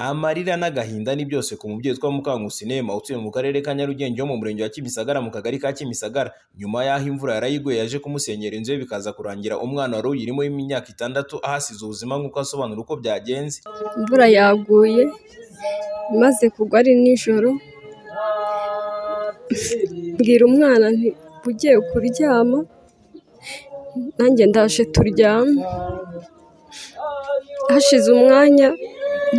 Amarira n'agahinda ni byose ku mubyeyi witwa Mukankusi Neema utuye mu karere ka Nyarugenge ho mu murenge wa Kimisagara mu kagari ka Kimisagara nyuma y'aho imvura yarayiguye yaje kumusenyera inzu ye bikaza kurangira umwana wari uyirimo w'imyaka itandatu ahasize ubuzima nk'uko asobanura uko byagenze. Imvura yaguye imaze kugwa ari nijoro, mbwira umwana nti ugiye kuryama, nanjye ndaje turyame, hashize umwanya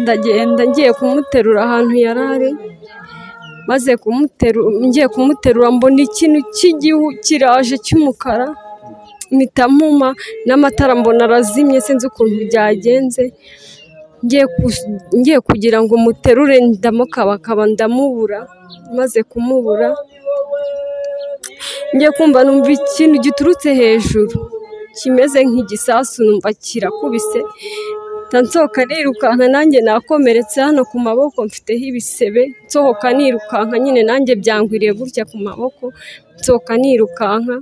ndagenda ngiye kumuterura ahantu yari ari, maze kumuterura ngiye kumuterura mbona ikintu cy'igihu kiraje cy'umukara, mpita mpuma n'amatara mbona arazimye sinzi ukuntu byagenze, ngiye ku- ngiye kugira ngo muterure ndamukabakaba ndamubura, maze kumubura ngiye kumva numva ikintu giturutse hejuru kimeze nk'igisasu numva kirakubise mpita nsohoka nirukanka nanjye nakomeretse hano ku maboko mfiteho ibisebe nsohoka nirukanka nyine nanjye byangwiriye gutya ku maboko nsohoka nirukanka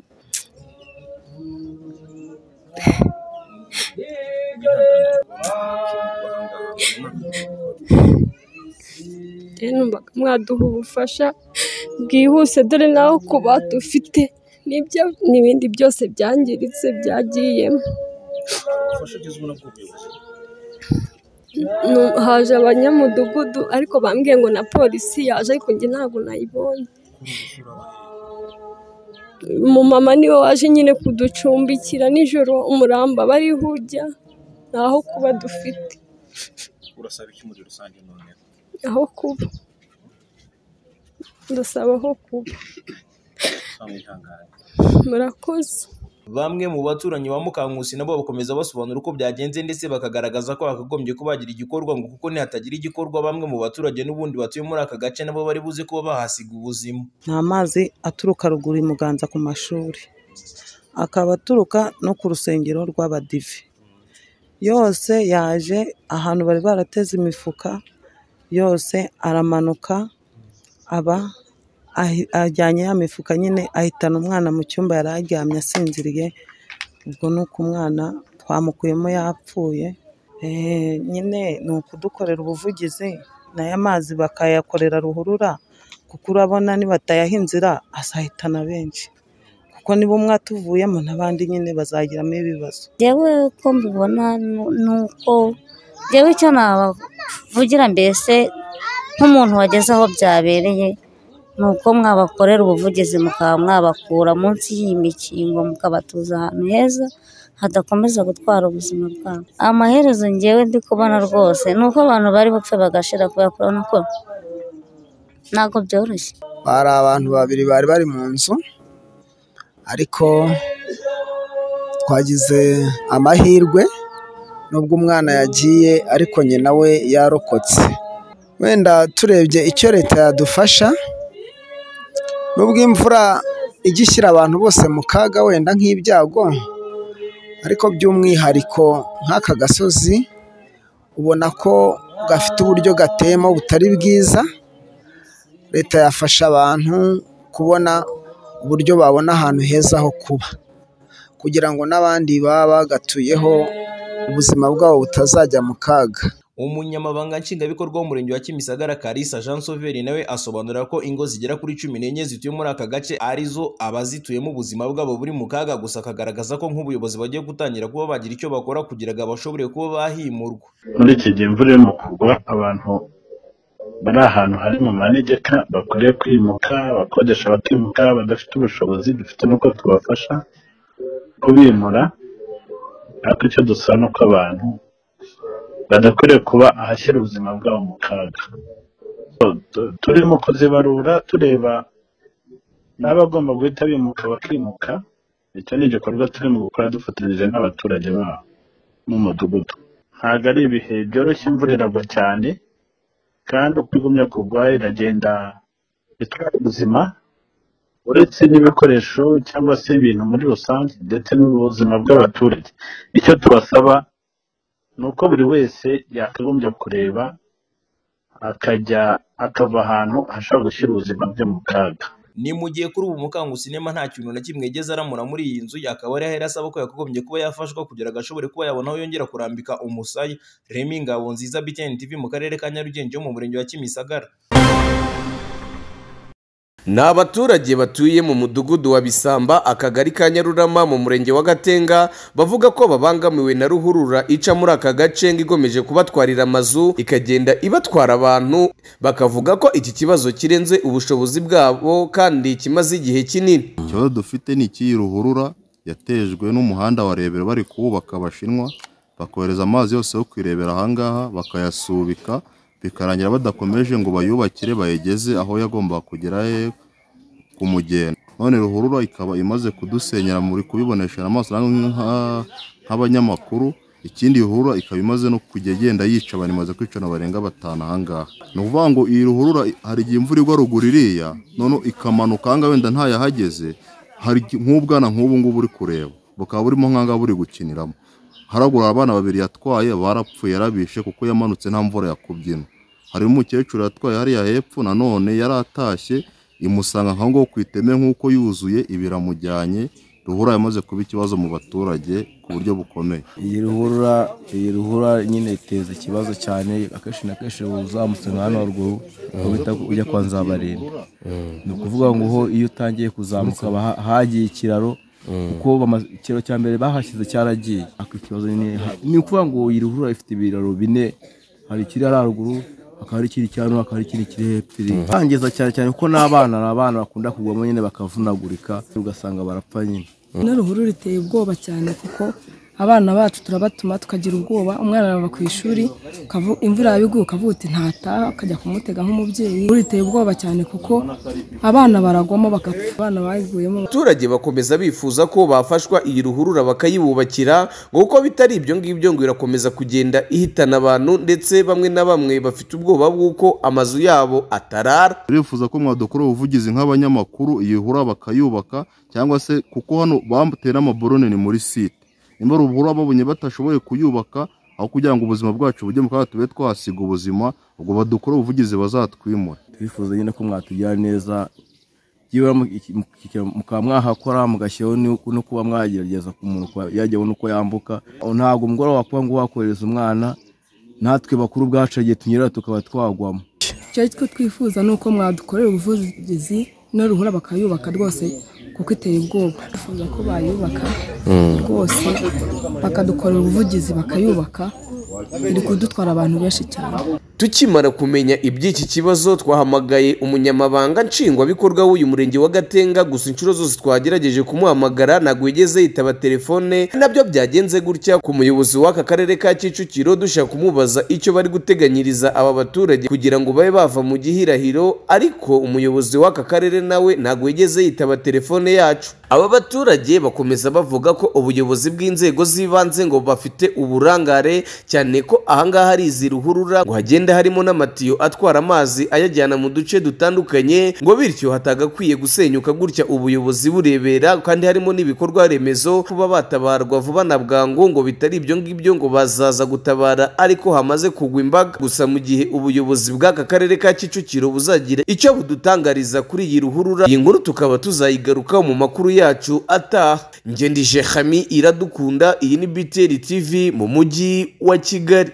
rero numvaga mwaduha ubufasha bwihuse dore nawe kuba dufite nibyo n'ibindi byose byangiritse byagiyemo ubufasha bugezweho na bw'ubuyobozi Nu- haje abanyamudugudu ariko bambwiye ngo na polisi yaje ariko njye ntabwo nayibonye umumama niwe waje nyine kuducumbikira nijoro umuramba bariho ujya ntaho kuba dufite urasaba iki muri rusange none aho kuba ndasaba aho kuba twamwihangane murakoze Bamwe mu baturanyi ba Mukankusi nabo bakomeza basobanura uko byagenze ndetse bakagaragaza ko hakagombye kuba hagira igikorwa ngo kuko nihatagira igikorwa bamwe mu baturage n'ubundi batuye muri aka gace nabo bari buze kuba bahasiga ubuzima. ni amazi aturuka ruguru i Muganza ku mashuri, akaba aturuka no ku rusengero rw'abadive. Yose yaje ahantu bari barateze imifuka yose aramanuka aba ahi- ajyanye ya mifuka nyine ahitana umwana mu cyumba yari aryamye asinziriye, ubwo ni uko umwana twamukuyemo yapfuye. Eh, nyine ni ukudukorera ubuvugizi n'aya mazi bakayakorera ruhurura kuko urabona nibatayaha inzira azahitana benshi kuko niba umwe atuvuyemo n'abandi nyine bazagiramo ibibazo Jyewe uko mbibona nu- ni uko jyewe icyo nabavugira mbese nk'umuntu wageze aho byabereye ni uko mwabakorera ubuvugizi mukaba mwabakura munsi y'iyi mikingo mukabatuza ahantu heza hadakomeza gutwara ubuzima bwabo amaherezo njyewe ndi kubona rwose ni uko abantu bari bupfe bagashira kubera ko urabona ko ntabwo byoroshye hari abantu babiri bari bari mu nzu ariko twagize amahirwe nubwo umwana yagiye ariko nyina we yarokotse wenda turebye icyo leta yadufasha nubwo imvura ijya ishyira abantu bose mu kaga wenda nk'ibyago ariko by'umwihariko nk'aka gasozi ubona ko gafite uburyo gateyemo butari bwiza leta yafasha abantu kubona uburyo babona ahantu heza ho kuba kugira ngo n'abandi baba bagatuyeho ubuzima bwabo butazajya mu kaga Umunyamabanga nshingwabikorwa w'umurenge wa Kimisagara Kalisa Jean Sauveur nawe asobanura ko ingo zigera kuri cumi n'enye zituye muri aka gace arizo abazituyemo ubuzima bwabo buri mu kaga gusa akagaragaza ko nk'ubuyobozi bagiye gutangira kuba bagira icyo bakora kugira ngo abashobore kuba bahimurwa. muri iki gihe imvura irimo kugwa abantu bari ahantu hari mu manegeka bakwiriye kwimuka abakodesha bakimuka badafite ubushobozi dufite n'uko tubafasha kubimura ariko icyo dusaba ni uko abantu badakwiriye kuba ahashyira ubuzima bwabo mu kaga Tu- tu- turimo kuzibarura tureba n'abagomba guhita bimuka bakimuka icyo ni igikorwa turimo gukora dufatanyije n'abaturage babo n'umudugudu ntabwo ari ibihe byoroshye imvura iragwa cyane kandi uko igumya kugwa iragenda itwara ubuzima uretse n'ibikoresho cyangwa se ibintu muri rusange ndetse n'ubuzima bw'abaturage icyo tubasaba ni uko buri wese yakagombye kureba akajya akava ahantu ashobora gushyira ubuzima bwe mu kaga ni mu gihe kuri ubu mukangusinema nta kintu na kimwe yigeze aramura muri iyi nzu akaba ari ahera asaba ko yakagombye kuba yafashwa kugira ngo ashobore kuba yabona aho yongera kurambika umusaya remi ngabo nziza btn tv mu karere ka nyarugenge ho mu murenge wa kimisagara ni abaturage batuye mu mudugudu wa bisamba akagari ka nyarurama mu murenge wa gatenga bavuga ko babangamiwe na ruhurura ica muri aka gace ngo igomeje kubatwarira amazu ikagenda ibatwara abantu bakavuga ko iki kibazo kirenze ubushobozi bwabo kandi kimaze igihe kinini ikibazo dufite ni icy'iyi ruhurura yatejwe n'umuhanda wa rebero bari kuwubaka abashinwa bakohereza amazi yose yo kwirebera ahangaha bakayasubika bikarangira badakomeje ngo bayubakire bayigeze aho yagombaga kugera he ku mugenda none ruhurura ikaba imaze kudusenyera muri kubibonesha amaso namwe nka- nk'abanyamakuru ikindi ruhurura ikaba imaze no kujya igenda yica abantu imaze kwica abantu barenga batanu ahangaha ni ukuvuga ngo iyi ruhurura hari igihe imvura igwa ruguru iriya none ikamanuka ahangaha wenda ntayahageze hari igihe- nk'ubwana nk'ubu ngubu uri kureba bukaba burimo nk'ahangaha buri gukiniramo haragura abana babiri yatwaye barapfuye yarabishe kuko yamanutse nta mvura yakubyina hari umukecuru yatwaye hariya hepfo nanone yaratashye imusanga nka ngaho ku iteme nk'uko yuzuye ibiramujyanye ruhura yamaze kuba ikibazo mu baturage ku buryo bukomeye iyi ruhurura iyi ruhurura nyine iteza ikibazo cyane akenshi na kenshi uzamutse nka hano haruguru uhita ujya kwa nzabarinda ni ukuvuga ngo ho iyo utangiye kuzamuka haba ha- hagiye ikiraro kuko bama- ikiraro cya mbere bahashyize cyaragiye ariko ikibazo nyine ha- ni ukuvuga ngo iyi ruhurura ifite ibiraro bine hari ikiri hariya haruguru hakaba hari ikiri cyano hakaba hari ikiri kiri hepfo iri bangiza cyane cyane kuko n'abana ni abana bakunda kugwamo nyine bakavunagurika ugasanga barapfa nyine ino ruhurura iteye ubwoba cyane kuko abana bacu turabatuma tukagira ubwoba umwana arava ku ishuri ukavu- imvura yabiguye ukavuga uti ntataha ukajya kumutega nk'umubyeyi ruhurura iteye ubwoba cyane kuko abana baragwamo bagapfa abana bayiguyemo abaturage bakomeza bifuza ko bafashwa iyi ruhurura bakayibubakira ngo kuko bitari ibyo ngibyo ngo irakomeza kugenda ihitana abantu ndetse bamwe na bamwe bafite ubwoba bw'uko amazu yabo atarara turifuza ko mwadukorera ubuvugizi nk'abanyamakuru iyi ruhurura bakayubaka cyangwa se kuko hano bamutera amaborone ni muri site nimba ruhurura babonye batashoboye kuyubaka aho kugira ngo ubuzima bwacu bujye mu kaga tube twahasiga ubuzima ubwo badukorere ubuvugizi bazatwimure turifuza nyine ko mwatugira neza yewe mu- iki- mu- iki- mukaba mwahakora mugashyiraho n'u- no kuba mwagerageza ku muntu kuba yajyaho n'uko yambuka ntabwo umugore wakuba ngo wakohereza umwana natwe bakuru ubwacu igihe tunyerera tukaba twagwamo icyo twe twifuza ni uko mwadukorera ubuvugizi ino ruhurura bakayubaka rwose kuko iteye ubwoba twifuza ko bayubaka rwose bakadukorera ubuvugizi bakayubaka iri kudutwara abantu benshi cyane tukimara kumenya iby'iki kibazo twahamagaye umunyamabanga nshingwabikorwa w'uyu murenge wa gatenga gusa inshuro zose twagerageje kumuhamagara ntabwo yigeze yitaba telefone nabyo byagenze gutya ku muyobozi w'aka karere ka kicukiro dushaka kumubaza icyo bari guteganyiriza aba baturage kugira ngo babe bava mu gihirahiro ariko umuyobozi w'aka karere nawe ntabwo yigeze yitaba telefone yacu aba baturage bakomeza bavuga ko ubuyobozi bw'inzego z'ibanze ngo bafite uburangare cyane ko ahangaha hari izi ruhurura ngo hagenda harimo n'amatiyo atwara amazi ayajyana mu duce dutandukanye ngo bityo hatagakwiye gusenyuka gutya ubuyobozi burebera kandi harimo n'ibikorwa remezo kuba batabarwa vuba na bwangu ngo bitari ibyo ngibyo ngo bazaza gutabara ariko hamaze kugwa imbaga gusa mu gihe ubuyobozi bw'aka karere ka kicukiro buzagira icyo budutangariza kuri iyi ruhurura iyi nkuru tukaba tuzayigarukaho mu makuru yacu ataha njye ndi jehami iradukunda iyi ni biteri tv mu mujyi wa kigali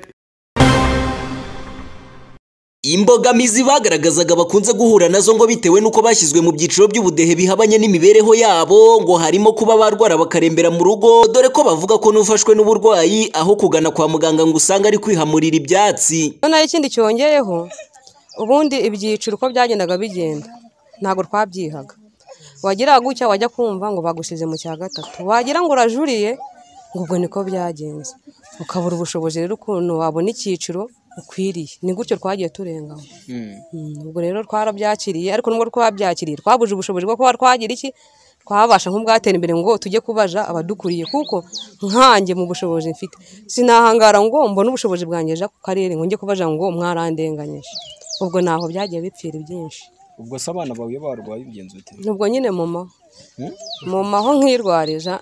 imbogamizi bagaragazaga bakunze guhura nazo ngo bitewe n'uko bashyizwe mu byiciro by'ubudehe bihabanye n'imibereho yabo ngo harimo kuba barwara bakarembera mu rugo dore ko bavuga ko n'ufashwe n'uburwayi aho kugana kwa muganga ngo usange ari kwihamurira ibyatsi noneho ikindi cyongeyeho ubundi ibyiciro uko byagendaga bigenda ntabwo twabyihaga wagira gutya wajya kumva ngo bagushyize mu cya gatatu wagira ngo urajuriye ngo ubwo niko byagenze ukabura ubushobozi rero ukuntu wabona icyiciro ukwiriye ni gutyo twagiye turengaho Mm, ubwo rero twarabyakiriye ariko nubwo twabyakiriye twabuje ubushobozi bwo kuba twagira iki twabasha nk'ubwatera imbere ngo tujye kubaja abadukuriye kuko nkanjye mu bushobozi mfite sinahangara ngo mbone ubushobozi bwangeje ku karere ngo njye kubaja ngo mwarandenganyije ubwo naho byagiye bipfira ibyinshi ubwo se abana bawe iyo barwaye ubigenza bite nubwo nyine mama mama aho nkirwarije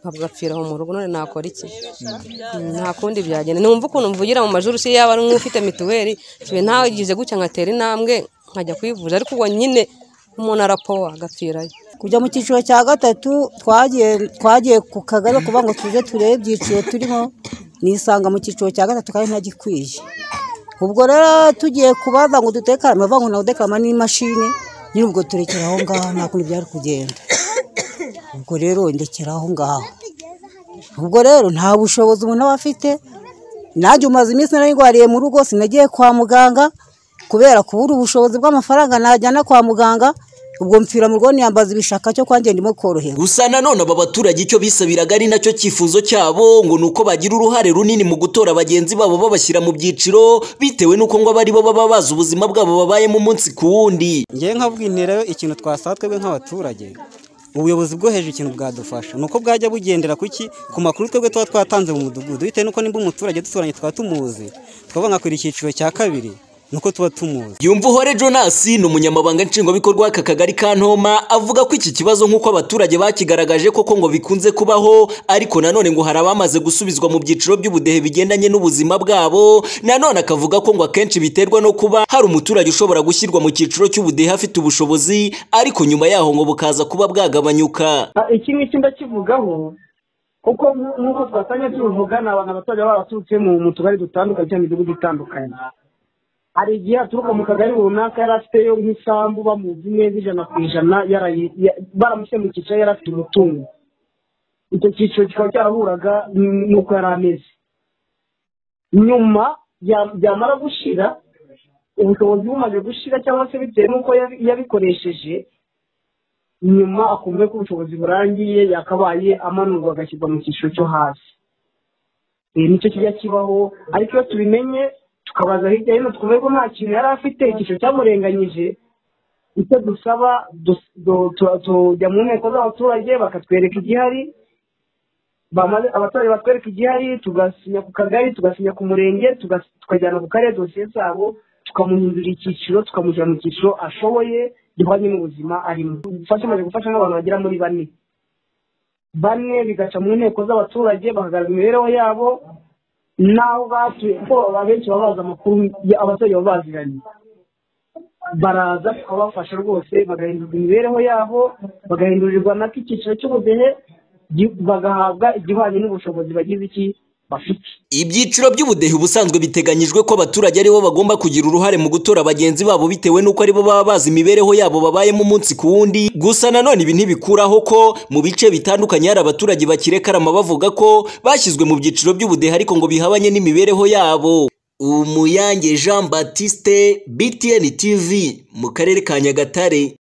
nkabwapfira aho mu rugo none nakora iki Mm, nta kundi byagenda numva ukuntu mvugira mu majuru si yaba ari nk'ufite mituweli ntagize gutya nkatera intambwe nkajya kwivuza ariko ubwo nyine umuntu arapowa agapfirayo kujya mu cyiciro cya gatatu twagiye twagiye ku kagari kuvuga ngo tuze turebe ibyiciro turimo nisanga mu cyiciro cya gatatu kandi ntagikwiye ubwo rero tugiye kubaza ngo dutekarame bavuga ngo nagudekarama n'imashini nyine ubwo turekera aho ngaho nta kundi byari kugenda ubwo rero ndekera aho ngaho ubwo rero nta bushobozi umuntu aba afite nanjye umaze iminsi nararwariye mu rugo sinagiye kwa muganga kubera kubura ubushobozi bw'amafaranga najyana kwa muganga ubwo mpfira mu rugo niyambaza ibishaka cyo kwanjye ndimo koroherwa gusa nanone aba baturage icyo bisabiraga ari nacyo cyifuzo cyabo ngo ni uko bagira uruhare runini mu gutora bagenzi babo babashyira mu byiciro bitewe n'uko ngo aba ari bo baba bazi ubuzima bwabo babayemo umunsi ku wundi ngewe nkabwintera rero ikintu twasaba twebwe nk'abaturage ubuyobozi bwo hejuru ikintu bwadufasha ni uko bwajya bugendera kuki ku makuru twebwe tuba twatanze mu mudugudu bitewe n'uko nimba umuturage duturanye twaba tumuzi twavuga nka kwira icyiciro cya kabiri nuko tuba tumuzi yumva uhore jonas ni umunyamabanga nshingwabikorwa w'aka kagari ka ntoma avuga ko iki kibazo nk'uko abaturage bakigaragaje koko ngo bikunze kubaho ariko nanone ngo hari abamaze gusubizwa mu byiciro by'ubudehe bigendanye n'ubuzima bwabo nanone akavuga ko ngo akenshi biterwa no kuba hari umuturage ushobora gushyirwa mu cyiciro cy'ubudehe afite ubushobozi ariko nyuma yaho ngo bukaza kuba bwagabanyuka iki ngiki ndakivugaho kuko nk'uko twasanga tubivuga ni abantu abaturage baba baturutse mu tugari dutandukanye cyangwa imidugudu itandukanye hari igihe aturuka mu kagari runaka yari afiteyo nk'isambu bamuzi neza ijana ku ijana baramushyira mu cyiciro yari afite umutungo icyo cyiciro kikaba cyarahuraga n'uko yari ameze nyuma byamara gushira ubushobozi bumaze gushira cyangwa se bitewe n'uko yabikoresheje nyuma akumva ko ubushobozi burangiye yakabaye amanurwa agashyirwa mu cyiciro cyo hasi nicyo kijya kibaho ariko iyo tubimenye tukabaza hirya hino twumve ko nta kintu yari afite icyiciro cyamurenganyije icyo dusaba tujya mu nteko z'abaturage bakatwereka igihari abaturage batwereka igihari tugasinya ku kagari tugasinya ku murenge tukajyana ku karere dosiye zabo tukamuhindura icyiciro tukamushyira mu cyiciro ashoboye gihwanye n'ubuzima arimo gufasha amaze gufasha nk'abantu bagera muri bane bane bigaca mu nteko z'abaturage bakagaragaza imibereho yabo naho batuye kuko abenshi baba bazi amakuru abaturage baba baziranye baraza tukabafasha rwose bagahindurirwa imibereho yabo bagahindurirwa nako icyiciro cy'ubudehe bagahabwa igihwanye n'ubushobozi bagize iki ibyiciro by'ubudehe ubusanzwe biteganyijwe ko abaturage aribo bagomba kugira uruhare mu gutora bagenzi babo bitewe n'uko aribo baba bazi imibereho yabo babayemo umunsi ku wundi gusa nanone ibi ntibikuraho ko mu bice bitandukanye hari abaturage bakirekarama bavuga ko bashyizwe mu byiciro by'ubudehe ariko ngo bihabanye n'imibereho yabo umuyange jean batiste btn tv mu karere ka nyagatare